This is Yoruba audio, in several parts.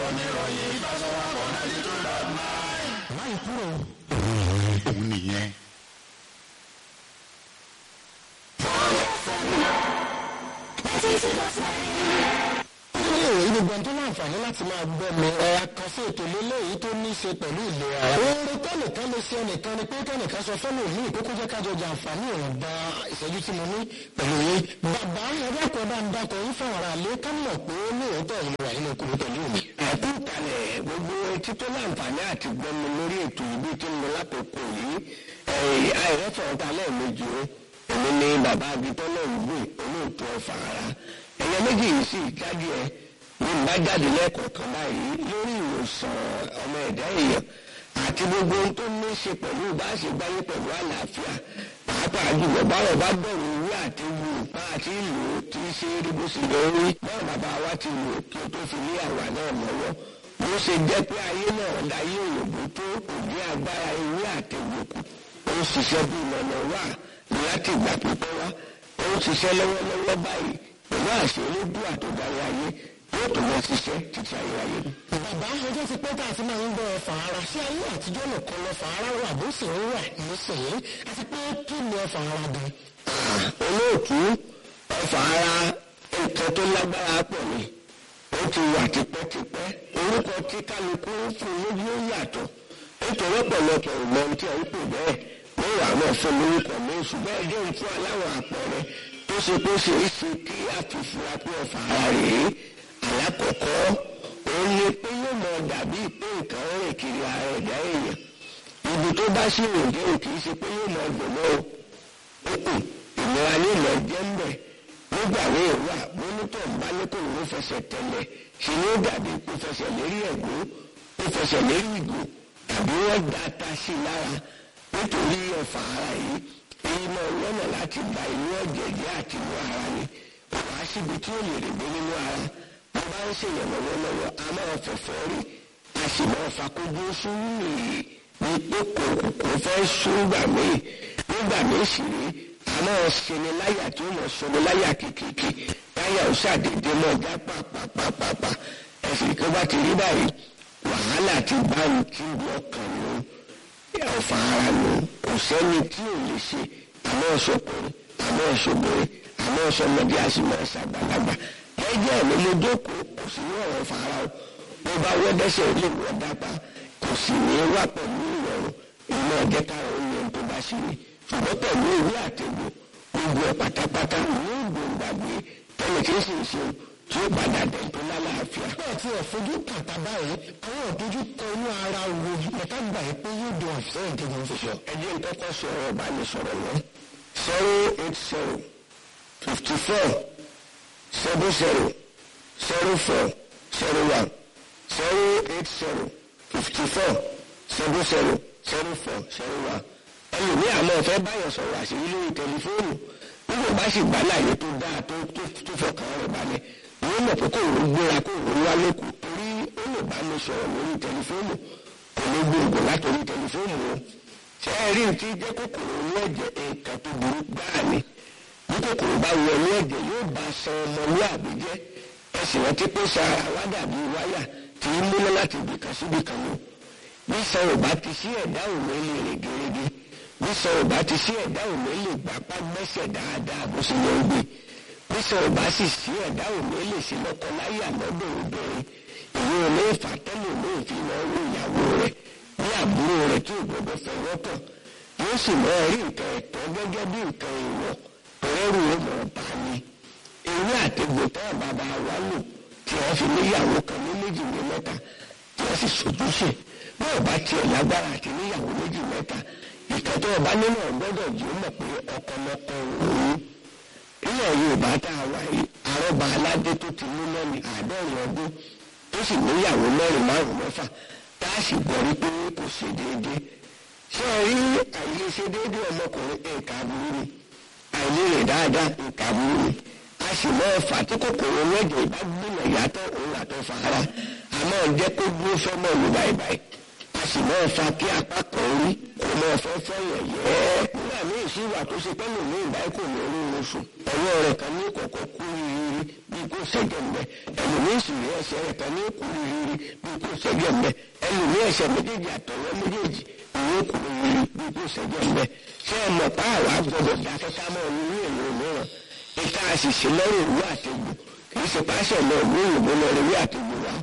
ìkànnì ìròyìn ìfẹsọ̀wọ́pọ̀ ninety two dot nine. láì kúrò. òun nìyẹn. ilé ìwé gbogbo tó láǹfààní láti máa gbọ́ mi ẹ̀ àkànṣe ètò lélẹ́yìí tó ní í ṣe pẹ̀lú ìlera. oore tẹ́nìkan lè ṣe ẹnìkan ni pé kẹ́nìkan sọ fẹ́lẹ̀ òní ìkókó jẹ́ kájọ jàǹfààní ìwọ̀nba ìṣẹ́jú tí mo ní pẹ̀lú yín. bàbá ẹ̀dàkọ̀ bá ń dakọ̀ yín fún ara lé ká mọ̀ pé ní òótọ́ ìlú wà nínú okùnrin pẹ̀lú mi. ẹ̀kú kalẹ̀ gbogbo etí tó láǹfààní àti gbọ́mi lórí ètò ìbí tí mo lákòókò yìí àìrẹ́fọ̀ ọ̀tá lẹ́ẹ̀mejì o èmi ni bàbá abitọ́ náà ń gbé olóòtú ọ̀fà ara ẹ̀yẹ méjì yìí sì jáde ẹ̀ ní bá jáde lẹ́ẹ̀kọ̀ọ̀kan báyìí lórí ìwòsàn ọmọ ẹ̀dá èèyàn àti gbogbo ohun tó ní í ṣe pẹ̀lú bá a ṣe gbáyé pẹ̀lú àlàáfíà pàápàá jùlọ báwọn bá bẹ̀rù ìwé àti wù bá a ti lò ó ti ṣe é rí bó ṣe lọ rí báwọn bàbá wa ti lò ó kí o tó fi lé àwa náà lọ́wọ́ bó ṣe jẹ́ pé ayé náà láyé òyìnbó tó òbí agbára ìwé àti ìwòkù ó ń ṣiṣẹ́ bí ìlànà wà láti ìgbà pípẹ́ wá ó ń ṣiṣẹ́ lọ́wọ́lọ́wọ́ báyìí pẹ̀lú àṣẹ olódùn àtọ̀dárí ayé yóò tó lọ ṣiṣẹ́ títí ayé ayé ni. bàbá ọjọ́ ti pẹ́ tá a ti máa ń gbọ́ ọfà ara sí ayé àtijọ́ nìkan lọ́fà ara wà bó sì ń wà nísìnyí àti pé kí ni ọfà ara gan. olóòtú ọfà ara nǹkan tó lágbára pọ̀ ni ó ti wà tipẹ́tipẹ́ orúkọ tí kálukú fún lójú ó yàtọ̀ nítorí ọ̀pọ̀lọpọ̀ ìmọ̀ ohun tí a ń pè bẹ́ẹ̀ wọ́n wà náà fún lórúkọ mi ṣùgbọ́n ẹjọ́ ń fún aláwọ̀ àpẹẹrẹ tó ṣe pé ṣe é ṣe kí a fi fura pé ọfà ara rèé alákọ̀ọ́kọ́ òun ni pé yóò mọ dàbí pé nǹkan rìn kiri ara ẹ̀dá èèyàn ibi tó bá sì rìn dé kì í ṣe pé yóò mọ gbọ̀mọ́ o òkú ìnira ní ìlọ jẹ́ ń bẹ̀ nígbà míì wà mọ́nítọ̀ bá ní kò ní fẹsẹ̀ tẹ̀lẹ̀ ṣe ni ó dàbí kó fẹsẹ̀ lérí ẹ̀gbọ́n kó fẹsẹ̀ lérí ìgò tàbí wọ́n da ata sí i lára nítorí ọ̀fà ara yìí èyí náà lọ́nà láti gba inú ọ̀jẹ̀ jẹ́ àti inú ara ni wàá síbi tí ó lè rè gbé nínú ara bó bá ń ṣèyàn lọ́wọ́lọ́wọ́ a máa fẹ̀fọ́ rí a sì máa fakójú sún nìyí ní pé kò kò fẹ́ sún gbà míì nígbà míì sì rí a máa ṣeni láyà tí ó mọ̀ ṣeni láyà kìkìkì láyà ó ṣàdédé mọ́ ọjà pàpàpàpà ẹ̀sìn kí ó bá ti rí báyìí wàhálà ti bá ń kí ọkàn ló ọ̀fà ara ló kò sẹ́ni tí ò lè ṣe àmọ́ ọ̀ṣọ́kùnrin àmọ́ ọ̀ṣọ́bìnrin àmọ́ ọ̀ṣọ́mọdé a sì máa ṣàgbàlagbà ẹjẹ́ mi ló jókòó kò sí ní ọ̀rọ̀ fara o bó bá wọ́ dẹ́sẹ̀ ilé ìwọ̀ dápá kò sì ní wá pẹ̀lú ìrọ̀rùn ìmọ̀ ọ̀jẹ́ káwọn oúnjẹ tó bá ṣe ni ṣùgbọ́n pẹ̀lú ìwé àtẹ̀gbò gbogbo ẹ̀ pátápátá ní ìgbòǹgbàgbé tẹ́lẹ̀ kí n sì ṣe tí ó padà dẹ̀ tó lálàáfíà. bẹ́ẹ̀ tí ẹ̀ fojú kàtà báyìí àwọn ìdójú kọ inú ara wo ẹ̀ka gbà yìí pé yóò dùn ọ̀fẹ́ ìdíje òṣìṣẹ́. ẹ jẹ́ nǹkan kan sọ ọ̀rọ̀ ìbánisọ̀rọ̀ yẹn zero eight zero fifty four seven zero zero four zero one zero eight zero fifty four seven zero zero four zero one ẹlòmíì àmọ́ ọ̀fẹ́ báyọ̀ sọ̀rọ̀ àṣírí lórí tẹlifóònù nígbà bá sì gbà láàyè tó dáa tó tó fọkàn rẹ̀ balẹ̀ wọ́n mọ̀ pé kò ń gbéra kò ń wá lóko torí ó lè bá mi sọ̀rọ̀ lórí tẹlifóònù kò ní gbòǹgbò látòrí tẹlifóònù o ṣé ẹ rí ti jẹ́ kòkòrò ní ẹ̀jẹ̀ nǹkan tó burú gbáà ni bí kòkòrò bá wọ ní ẹ̀jẹ̀ yóò bá san ọmọlúàbí jẹ́ ẹ sì rántí pé sara wá dàbí wáyà tí ń múná láti ibìkan síbi kan lọ bí san ò bá ti sí ẹ̀dá òun lè rìn gẹ́gẹ́ bí san ò bá ti sí ẹ̀dá òun lè gbapá gbẹ́sẹ̀ dáadáa bó ṣe yẹ ń gbé bí san ò bá sì sí ẹ̀dá òun lè ṣe lọ́kọ láyà lọ́dọ̀ obìnrin ìwé olè fàtẹ́lẹ̀ olè fi lọ rí ìyàwó rẹ̀ ní àbúrò rẹ̀ tí ò gbọdọ̀ fẹ́ wọ́pọ̀ yóò sì mọ rí nǹkan ẹ̀tọ́ gẹ́gẹ́ bí nǹkan ìwọ̀ ọ̀rẹ́rù ọmọ ọba ni ewé àtẹ̀gbò tẹ́ bàbá wa lò tí wọ́n fi níyàwó kan ní méjì ní mẹ́ta tí wọ́n sì sojúṣe bí ọba tiẹ̀ lágbára àti níyàwó méjì mẹ́ta ìkan tó ọba nínú ọgbọ́dọ̀ jù ú mọ̀ pé ọkọlọkọ òun ilẹ̀ Yorùbá tá a wà yìí àrọ́bà aládé tó ti mú lẹ́nu àádọ́rin ọdún tó sì níyàwó mẹ́rin márùn mẹ́fà tá a sì gbọ́ wípé kò ṣe déédéé ṣé ẹ rí àìlèṣe déédéé ọmọkùnrin nǹkan aburú ni àìlérè dáadáa nǹkan aburú ni a sì máa fà tí kòkòrò lẹ́jọ̀ ìbá gbìmọ̀ yàtọ̀ òun àtọ̀ fara a máa jẹ́ kó dúró fọ́mọ̀ ìlú báyìí a sì máa fa kí apá kan rí kó máa fẹ́ fẹ́ yẹ̀yẹ́ nígbà míì sí ìwà tó ṣe pẹ́ lòmí ìbáyé kò ní orí oṣù ọwọ́ rẹ̀ kan ní kọ̀kọ́ kú rírí bí kò ṣẹ́jẹ̀ ń bẹ ẹlòmíì sì rí ẹsẹ̀ rẹ̀ kan ní kú rírí bí kò ṣẹ́jẹ̀ ń bẹ ẹlòmíì ẹsẹ̀ méjèèjì àtọwọ́ méjèèjì ìwé kú rírí bí kò ṣẹ́jẹ̀ ń bẹ ṣé ẹ mọ̀ pa àwa gbọdọ̀ dákẹ́ ká mọ́ ní ìwé ìlú mìíràn ìta àṣìṣe lọ́rùn ìwé àtẹ̀gbò kì í ṣe pàṣẹ lọ ìwé ìwé lọ ìwé àtẹ̀gbò wa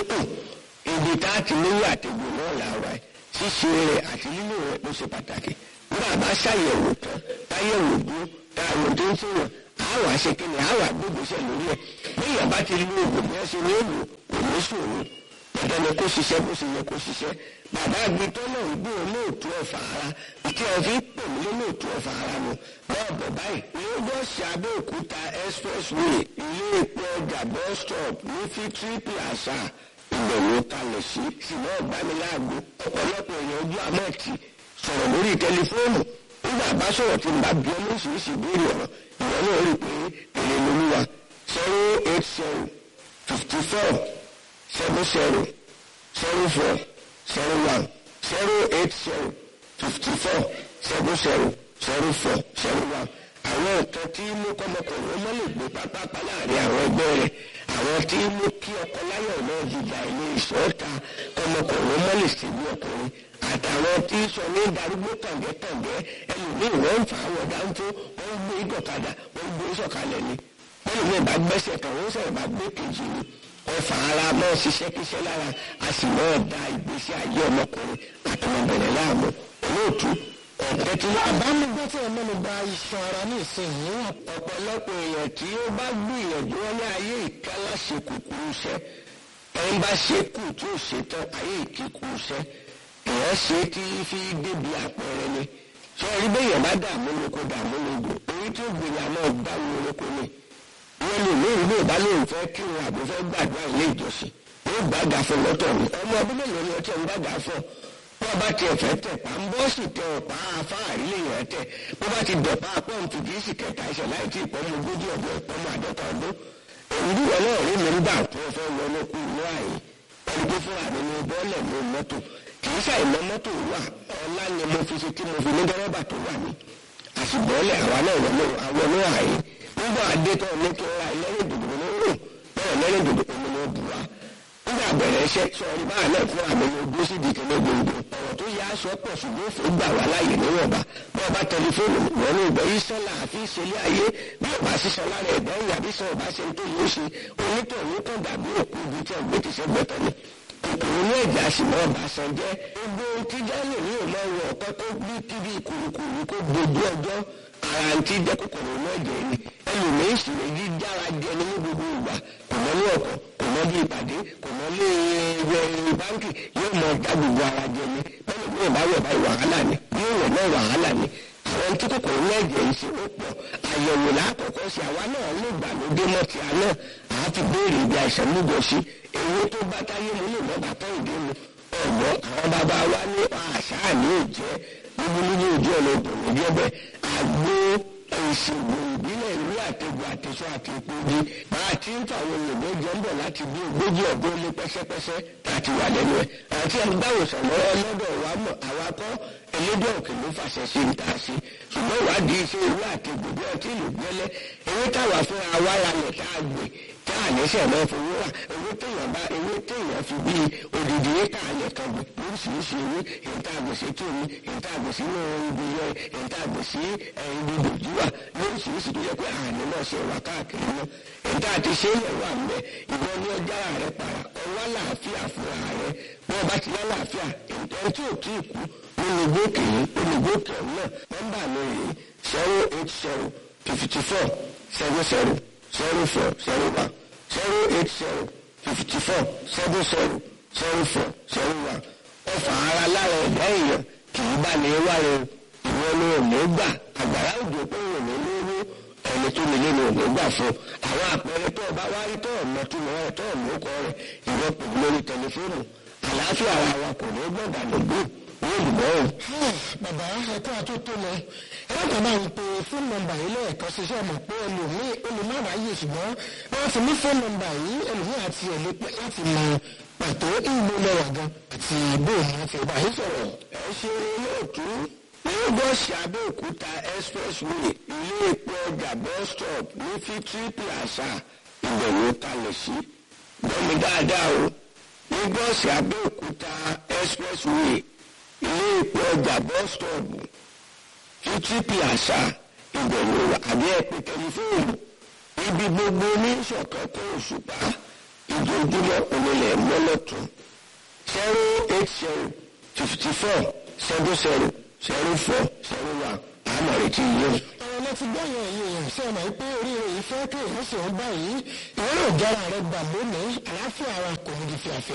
ibi tá a ti níwé àtẹ̀gbò náà làwọn ẹ̀ ṣíṣe rẹ̀ àti lílo rẹ̀ ló ṣe pàtàkì nígbà bá ṣàyẹ̀wò tán táyẹ̀wò dúró táwọn tó ń sèwọ̀n àwa ṣe kí ni àwa gbégbèsè lórí ẹ̀ bíyàn bá ti lo oògùn bí wọ́n ṣe ní èlò kò ní ṣòro dandan ni kó ṣiṣẹ́ bó ṣe yẹ kó ṣiṣẹ́ bàbá àgbẹ̀tọ́ náà ń gbé olóòtú ọ̀fà ara ìtí ẹ̀ fi pè mí lólóòtú ọ̀fà ara nu bọ́ọ̀ bọ̀ báyìí lagos abẹ́òkúta expressway ilé epo ọjà bus stop ní fitri plaza ibẹ̀ ló kalẹ̀ sí ṣùgbọ́n ọ̀gbániláàgbo ọ̀pọ̀lọpọ̀ èèyàn ojú àmọ́ọ̀tì sọ̀rọ̀ lórí tẹlifóònù nígbà bá sọ̀rọ̀ tí n bá bí ọmọ oríṣiríṣi ìbéèrè ọ̀rọ̀ ìwọ náà rí i pé èrè lolúwa zero eight zero fifty four seven zero zero four zero one zero eight zero fifty four seven zero zero four zero one àwọn nǹkan tí mú kọ́mọkùnrin ọmọ lè gbé pápápá láàrin àwọn ẹgbẹ́ rẹ̀ àwọn tí mú kí ọkọ láyọ̀ náà jìjà ilé ìṣọ́ta kọ́mọkùnrin ọmọ lè ṣe bí ọkùnrin àtàwọn tí sọ ní darúgbó tàǹgẹ́tàǹgẹ́ ẹlòmíì wọ́n ń fà á wọ̀ dáńtó wọ́n gbé ìdọ̀kadà wọ́n gbé sọ̀kalẹ̀ ni wọ́n lè bá gbẹ́sẹ̀ kan wọ́n sọ̀rọ̀ bá gbé kejì ni ọfà ara mọ́ ṣiṣẹ́ kíṣẹ́ lára a sì mọ́ da ìgbésí ayé ọmọkùnrin àtọmọbìnrin láàmú olóòtú ọ̀pẹ tí wọ́n àbámugbọ́ tí ẹ mẹ́nu bà iṣan ara ní ìsinyìí ọ̀pọ̀lọpọ̀ èèyàn tí ó bá gbìyànjú wọn ní ayé ìkálá ṣe kúkúrú iṣẹ́ ẹni bá ṣe kù tí ó ṣe tán ayé ìkíkúrú iṣẹ́ èèyàn ṣe tí fi débi àpẹẹrẹ ni sọ rí bẹ́yẹn bá dààmú lóko dààmú lóko orí tí ó gbìyànjú àmọ́ gbáwo lóko ni wọ́n lè ní ìlú ìbálòun fẹ́ kí wọn àbò fẹ́ gbàdúrà ilé ìjọsìn ó gbàgà fún lọ́tọ̀ ni ọmọ ọdún mélòó ni ọtí ẹ̀ ń gbàgà fún bó bá tiẹ̀ fẹ́ tẹ̀ pa ń bọ́ sì tẹ ọ̀pá afáàrí lè yẹn tẹ̀ bó bá ti dọ̀pá pọ́ǹpù kì í sì kẹta ẹsẹ̀ láì tí ìpọ́nmọ ogójì ọdún ìpọ́nmọ àdọ́ta ọdún èyí wọn náà rí mi nígbà tó fẹ́ lọ lókun inú àyè ẹni tó fúnra mi ní bọ́ọ̀lẹ̀ ní mọ́tò kì í ṣàìmọ́ mọ́tò wà ọlá ni mo fi ṣe tí mo fi ní dẹ́rẹ́bà tó wà ní àṣìbọ́ọ̀lẹ̀ àwa náà wọlé àwọn ní àyè nígbà adétọ́ ní kí n ra ẹlẹ́rìn dòdò ní rò bẹ́ẹ̀ ẹlẹ́rìn dòdò omi ní bu wa nígbà bẹ̀rẹ̀ iṣẹ́ sọ̀rọ̀ báyìí náà fún àmì ní ojú sí ìdíkẹ́ ní gbòǹgbò ọ̀rọ̀ tó yá aṣọ pọ̀ ṣùgbọ́n fún gbà wá láàyè níwọ̀nba bí ọba tẹlifóònù wọn ní ìgbẹ́ yìí sọ́la àfi ìṣẹ̀lẹ̀ ayé bí ọba sísọ lára ẹ̀dá ìyá bí sọ ọba ṣe ń tó yóò ṣe onítọ̀ onítọ̀ dàbí òkú ibi tí ọgbẹ́ ti ṣe gbẹ́tọ̀ ni kòkòrò ní ẹ̀jẹ̀ àṣìmọ́ ọba san jẹ́ gbogbo tí jálè ní ìmọ̀ ọ̀rọ̀ ọ̀kọ́ tó bí kíbi kùrùkùrù kó gbogbo ọjọ́ ara ń tí jẹ́ kòkòrò ní ẹ̀jẹ̀ ni ẹlòmíín sì lè yí jára jẹ ní gbogbo ìgbà kò mọ ní ọkọ̀ kò mọ bí ìpàdé kò mọ lé ẹgbẹ́ báńkì yóò mọ já gbogbo ara jẹ ni bẹ́ẹ̀ ni yóò bá wẹ̀ báyìí wàhálà ni yóò wẹ̀ náà wàhálà ni àwọn tí kòkòrò ní ẹ̀jẹ̀ yìí ṣe ó pọ̀ àyẹ̀wò lákọ̀ọ́kọ́ sí àwa náà ló gbàlódé mọ́ ti àná àá ti béèrè ibi àìsàn lúgọ sí ewé tó bá táyé mu ní ìmọ̀ bàtà ìdí mu ọ̀gbọ́n àwọn bàbá wa ní àṣà ní òjẹ́ níbulíbí ojú ọ̀nà ìbòmí jẹ́ bẹ́ẹ̀ àgbo ìṣègùn ìbílẹ̀ ìlú àtẹ̀gùn àtẹ̀sọ àti ìpòdì bá a ti ń fàwọn òyìnbó jẹ́ ń bọ̀ láti bí ogójì ọdún ní pẹ́sẹ́pẹ́sẹ́ láti wà lẹ́nu ẹ̀ àti ẹgbàwòsàn lọ́wọ́ lọ́dọ̀ wa mọ̀ àwa kọ́ elédè òkè ló fàṣẹ sí ń tà sí ṣùgbọ́n ìwádìí iṣẹ́ ìlú àtẹ̀gùn bí ọtí ìlú gbẹ́lẹ́ ewé táwa fúnra wa lálẹ́ tá a gbé tá a lẹ́sẹ̀ náà fowó rà ewé téèyàn bá ewé téèyàn fi bí odidi éka alẹ̀ kan gbé lóríṣiríṣi ewé èyí tá a gbé sí tómi èyí tá a gbé sí inú ibi yẹ èyí tá a gbé sí ibi gbòjúwà lóríṣiríṣi tó yẹ pé àní náà ṣe wà káàkiri náà èyí tá a ti ṣe ilẹ̀ wà mbẹ ìwọ ní ọjà rẹ para ọwọ́ àlàáfíà fúnra rẹ bí wọ́n bá ti lálàáfíà èyí tí ò tí ì kú olùgbòkè olùgbòkè náà nọ́mbà mi rèé zero eight zero fifty four seven zero zero four zero one zero eight zero fifty four seven zero zero four zero one ọfà ara lára ẹ̀dá èèyàn kì í bá ní wáre ìwọ ni ò ní gbà àgbàrá òjò pé ò ní lówó ẹni tó nílé ni ò ní gbà fún àwọn àpẹẹrẹ tó o bá wá rí tó o mọ tó o tó o mọ kọ rẹ ìwọ pè lórí tẹlifóònù àlàáfíà ara wa kò ní gbọ̀ngàn lògbò wọ́n lù mọ́ o. bàbá ẹ̀kọ́ àtúntò lọ ẹ̀rọ máa ń pe fóònù nọ́mbà yìí lẹ́ẹ̀kan sí iṣẹ́ mọ̀ pé ẹlòmíì olùmọ̀ràn ayé ṣùgbọ́n wọ́n ti ní fóònù nọ́mbà yìí ẹlòmíì àti ẹ̀lẹ́pẹ́ láti mọ pàtó ìlú lẹ́wà gan àti bóòmù àti ìbá yìí sọ̀rọ̀. ẹ ṣe olóòtú lagos abẹ́òkúta expressway ilé epo ọjà bus stop ní fifty plaza ibẹ̀ ló kalẹ̀ sí gbọ́mi dáadáa o lagos abẹ́òkúta expressway ilé epo ọjà bus stop fifty plaza ibẹ̀ ló wà àbí ẹ̀pẹ̀ tẹlifóònù ibi gbogbo ní ìṣọ̀kan kó òṣùpá ìjọjúmọ́ onílẹ̀ mọ́lọ́tún zero eight zero fifty four seven zero zero four zero one àmọ̀ retí yìí. ọ̀rọ̀ lọ ti gbọ́yàn ẹ̀yìn èèyàn sí ọmọ pé oríire yìí fẹ́ kí èèyàn sì ń báyìí ìwé náà jára rẹ gbà lónìí àlàáfíà ara kò ní di fìàfìà